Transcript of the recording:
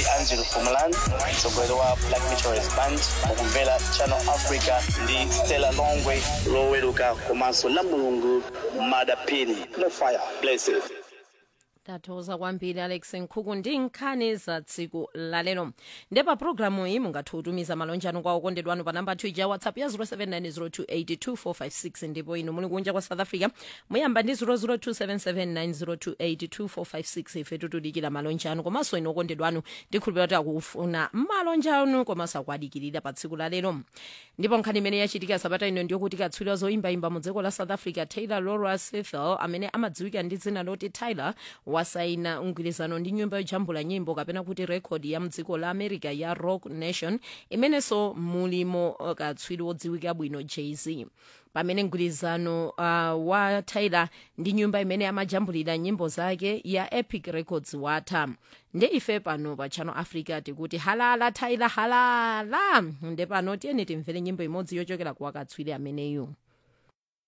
angelo fumalan mtsogoleri wa black meteorist band mukumvera channel africa ndi stella longwe loweruka komanso la mulungu madapini no fire blessed tathokoza kwambiri alex nkhuku ndi nkhani za tsiku lalero ndepa pulogalamu iyi mungathe kutumiza malonjano kwa okondedwa anu pa namba 2 ya whatsapp ya 0790282456 ndipo inu muli kunja kwa south africa muyamba ndi 0027790282456 ife tikudikira malonjano komanso inu okondedwa anu ndikhulupirira kuti akufuna malonjano komanso akuadikirira pa tsiku lalero ndipo nkhani imene yachitika sabata ino ndiyokuti katswiri zoyimbayimba mu dziko la south africa taylor laura sethel amene amadziwika ndi dzina loti tyler wasaina mgwirizano ndi nyumba yojambula nyimbo kapena kuti rekodi ya mdziko la america ya rock nation imenenso mulimo uh, katswiri wodziwika bwino jay-z pamene mgwirizano uh, wa tyler ndi nyumba imene amajambulira nyimbo zake ya epic records watha nde ife pano pa channel africa tikuti halala tyler halala nde pano tiyeni timvere nyimbo imodzi yochokera kwa katswiri ameneyu